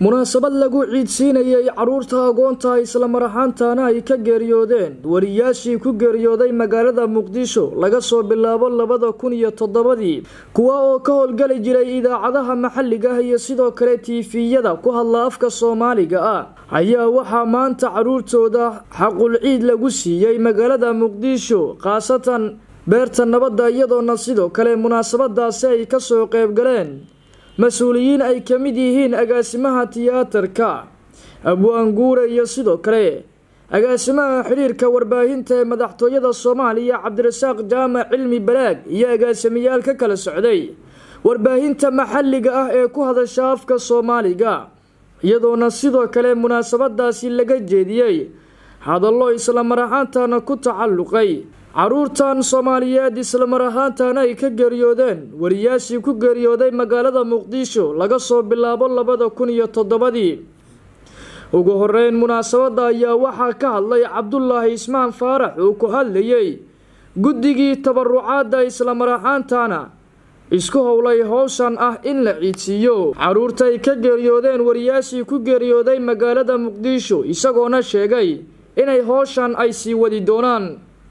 munaasabad lagu ciidsiinayay caruurta agoonta islamar ahaantaana ay ka geeriyoodeen wariyaashii ku geeriyooday magaalada muqdisho laga soo bilaabo labada kun iyo toddobadii kuwa oo ka howlgali jiray idaacadaha maxalliga ah iyo sidoo kale tiifiyada ku hadla afka soomaaliga ah ayaa waxaa maanta caruurtooda xaqul ciid lagu siiyey magaalada muqdisho khaasatan beerta nabadda iyadoona sidoo kale munaasabadaasi ay kasoo qeybgaleen mas-uuliyiin ay ka mid yihiin agaasimaha tiyaatarka abwaanguure iyo sidoo kale agaasimaha xidhiirka warbaahinta ee madaxtooyada soomaaliya cabdirasaaq jaamac cilmi balaag iyo agaasimayaal ka kala socday warbaahinta maxalliga ah ee ku hadasha afka soomaaliga iyadoona sidoo kale munaasabadaasi laga jeediyey hadallo islamar ahaantana ku tacalluqay caruurtan soomaaliyeed islamar ahaantana ay ka geeriyoodeen wariyaashii ku geeriyooday magaalada muqdisho laga soo bilaabo labada kun iyo toddobadii ugu horeyn munaasabada ayaa waxaa ka hadlay cabdulaahi ismaan faarax uu ku hadlayay guddigii tabarucaadda islamar ahaantana isku howlay howshan ah in la ciidsiiyo caruurta ay ka geeriyoodeen wariyaashii ku geeriyooday magaalada muqdisho isagoona sheegay inay howshan ay sii wadi doonaan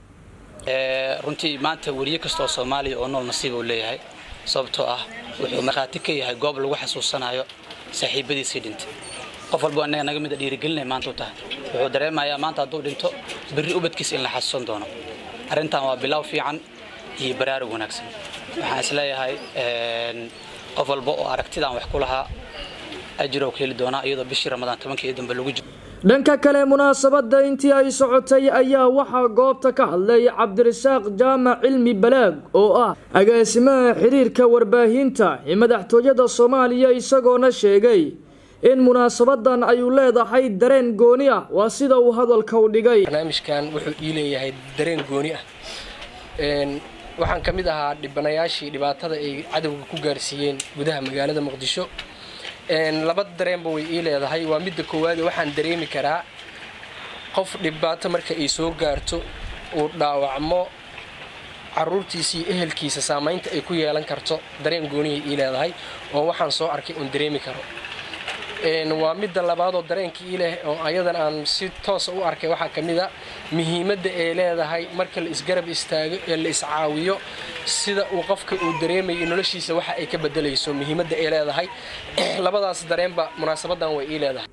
runtii maanta weriye kastaoo soomaaliya oo nool nasiib uu leeyahay sababtoo ah wuxuu markhaati ka yahay goob lagu xasuusanayo saaxiibadiisii dhintay qof walba annaga naga mida dhiirigelinay maanta u tahay wuxuu dareemayaa maanta hadduu dhinto berri ubadkiisa in la xasuusan doono arrintan waa bilow fiican iyo baraarug wanaagsan waxaan isleeyahay qof walba oo aragtidaan wax ku lahaa ajirow ka heli doonaa iyadoo bishii ramadaan tobankii dambe lagu jiro dhanka kale munaasabada intii ay socotay ayaa waxaa goobta ka hadlay cabdirasaaq jaamac cilmi balaag oo ah agaasimaha xiriirka warbaahinta ee madaxtooyada soomaaliya isagoona sheegay in munaasabadan ayuu leedahay dareen gooni ah waa sida uu hadalka u dhigay barnaamijkan wuxuu ii leeyahay dareen gooni ah waxaan ka mid ahaa dhibanayaashii dhibaatada ay cadowga ku gaarsiiyeen gudaha magaalada muqdisho laba dareenba way ii leedahay waa midda koowaad waxaan dareemi karaa qof dhibaato marka ay soo gaarto uu dhaawacmo caruurtiisa iyo ehelkiisa saamaynta ay ku yeelan karto dareen gooniyay ii leedahay oo waxaan soo arkay uun dareemi karo waa midda labaadoo dareenkii ii leh oo ayadan aan si toosa u arkay waxaa ka mid a muhiimadda ay leedahay marka la isgarab istaago ee la iscaawiyo sida uu qofka uu dareemayo noloshiisa waxa ay ka bedelayso muhiimadda ay leedahay labadaas dareenba munaasabadan way ii leedahay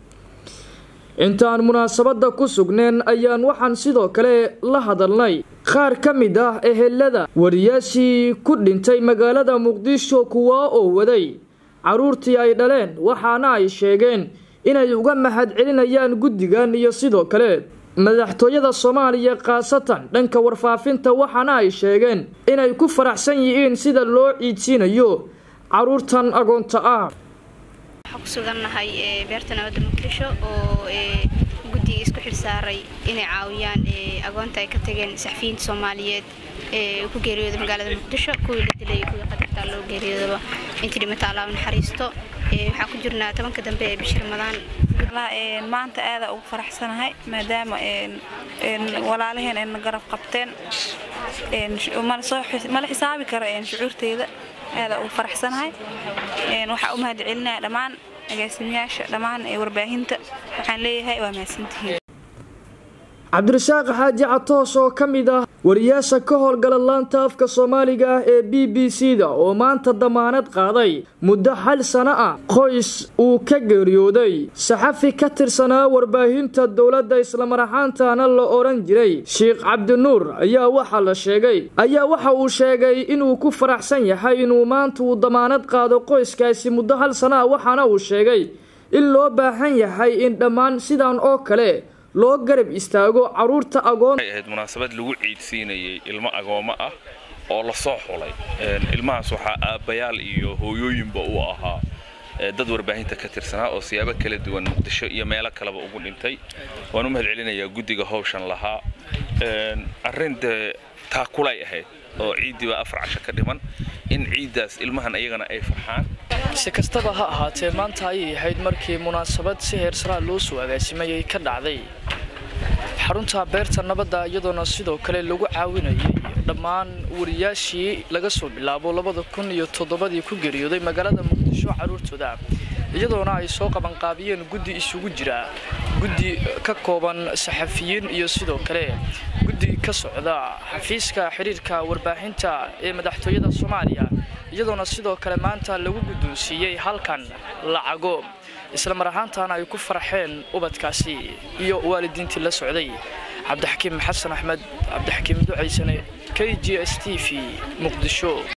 intaan munaasabada ku sugneen ayaan waxaan sidoo kale la hadalnay qaar ka mid ah ehelada wariyaashii ku dhintay magaalada muqdisho kuwaa oo waday caruurtii ay dhaleen waxaana ay sheegeen inay uga mahad celinayaan guddigan iyo sidoo kale madaxtooyada soomaaliya khaasatan dhanka warfaafinta waxaana ay sheegeen inay ku faraxsan yihiin sida loo ciidsiinayo caruurtan agoonta ah waxaa ku sugannahay beerta nabadda muqdisho oo guddiga isku xilsaaray inay caawiyaan agoonta ay ka tageen saxfiyiinta soomaaliyeed ee ku geeriyooda magaalada muqdisho kuwii la dilay kuwii qadartaa loo geeriyoodaba intii dhimata allaah naxariisto waxaan ku jirnaa tobanka dambe ee bishii ramadaan maanta aada ugu faraxsanahay maadaama walaalaheen ayna garab qabteen mala xisaabi karo shucuurteyda aada ugu faraxsanahay waxaa u mahad celinaya dhammaan agaasimayaasha dhammaan warbaahinta waxaan leeyahay waa mahadsantihiin cabdirasaaq xaaji catoos oo ka mid ah wariyaasha ka howlgala laanta afka soomaaliga ah ee b b c da oo maanta damaanad qaaday muddo hal sano ah qoys uu ka geeriyooday saxafi ka tirsanaa warbaahinta dowladda islamar ahaantana la odhan jiray sheikh cabdinuur ayaa waxaa la sheegay ayaa waxa uu sheegay inuu ku faraxsan yahay inuu maanta uu damaanad qaado qoyskaasi muddo hal sano ah waxaana uu sheegay in loo baahan yahay in dhammaan sidan oo kale loo garab istaago caruurta agoon waxay ahayd munaasabad lagu ciidsiinayay ilmo agoomo ah oo la soo xulay ilmahaas waxaa aabbayaal iyo hooyooyinba uu ahaa dad warbaahinta ka tirsanaa oo siyaabo kala duwan muqdisho iyo meelo kaleba ugu dhintay waan u mahad celinayaa guddiga howshan lahaa arrin dee taakulay ahayd oo ciiddiiba afar casho ka dhiman in ciiddaas ilmahan iyagana ay farxaan si kastaba ha ahaatee maanta ayay ahayd markii munaasabad si heersaraa loo soo agaasimayay ka dhacday xarunta beerta nabadda iyadoona sidoo kale lagu caawinayay dhammaan wariyaashii laga soo bilaabo labada kun iyo toddobadii ku geeriyooday magaalada muqdisho caruurtooda iyadoona ay soo qabanqaabiyeen guddi isugu jira guddi ka kooban saxafiyiin iyo sidoo kale guddi ka socda xafiiska xiriirka warbaahinta ee madaxtooyada soomaaliya iyadoona sidoo kale maanta lagu guddoonsiiyey halkan lacago isla mar ahaantaana ay ku farxeen ubadkaasi iyo waalidiintii la socday cabdixakiim xasan axmed cabdixakiim ducaysane k g s t v muqdisho